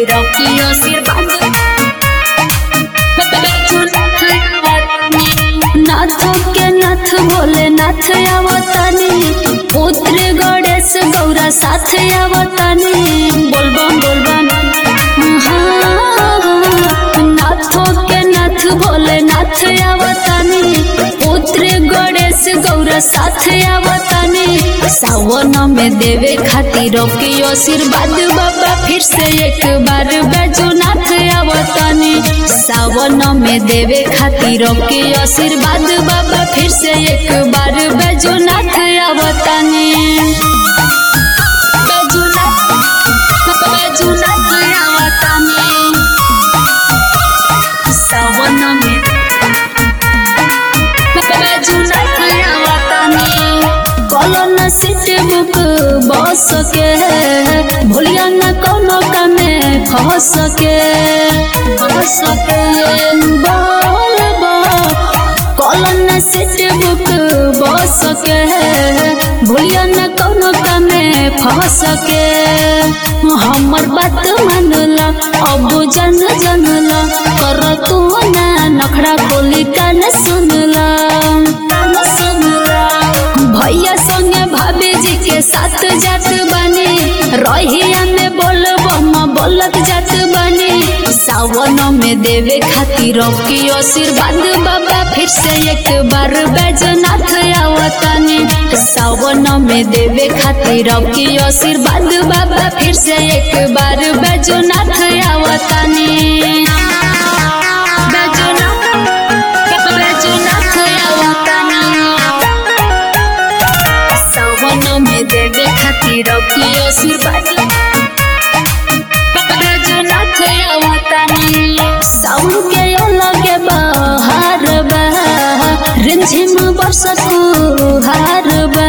खातिर की आशीर्वाद नाथ के नाथ भोले नाथ आवतानी पुत्र गणेश गौरा साथ आवतानी बोलबम बोलबम हाँ, नाथ के नाथ भोले नाथ आवतानी पुत्र गणेश गौरा साथ आवतानी सावन में देवे खातिर के आशीर्वाद बाबा फिर से एक बार बैजूनाथ आवतानी सावन में देवे खातिर के आशीर्वाद बाबा फिर से एक बार बैजूनाथ आवतानी बैजूनाथ बैजूनाथ आवतानी सावन में बैजूनाथ आवतानी कलन सीट बुक बस के भूलिया न कोनो कमे फंस के फंस के बोल कलन सीट बुक बस के भूलिया न कोनो कमे फंस के हमर बात मानला अब जन जनला कर तू ना नखड़ा खोली कान सुनला कान सुनला भैया संगे भाभी जी के साथ जात बानी रहिया में बोल बम बोलत जात बानी सावन में देवे खातिर की आशीर्वाद बाबा फिर से एक बार बैजनाथ आवतानी सावन में देवे खातिर की आशीर्वाद बाबा फिर से एक बार बैजनाथ आवतानी बैजनाथ बैजनाथ आवतानी सावन में देवे खातिर की आशीर्वाद बैजनाथ आवतानी साउन के लगे बहार बा रिमझिम बरसत हार बा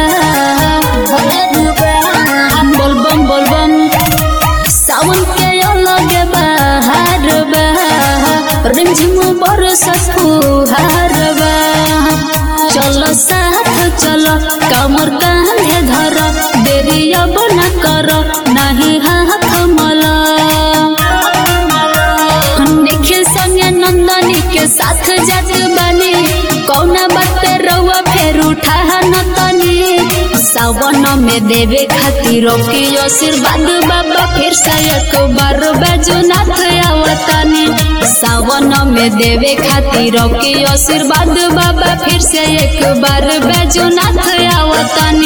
बोलबम बोलबम सावन के लगे बहार बा रिमझिम बरसत हार बा चलो साथ चलो कमर कांधे धर देरी अब न कर नहीं हाथ मला निखिल संगे नंदनी के साथ जात बानी कौना बात पे रउआ फेर उठा न तनी सावन में देवे खातिर की आशीर्वाद बाबा फिर से एक बार बैजनाथ आवतानी सावन में देवे खातिर की आशीर्वाद बाबा फिर से एक बार बैजनाथ आवतानी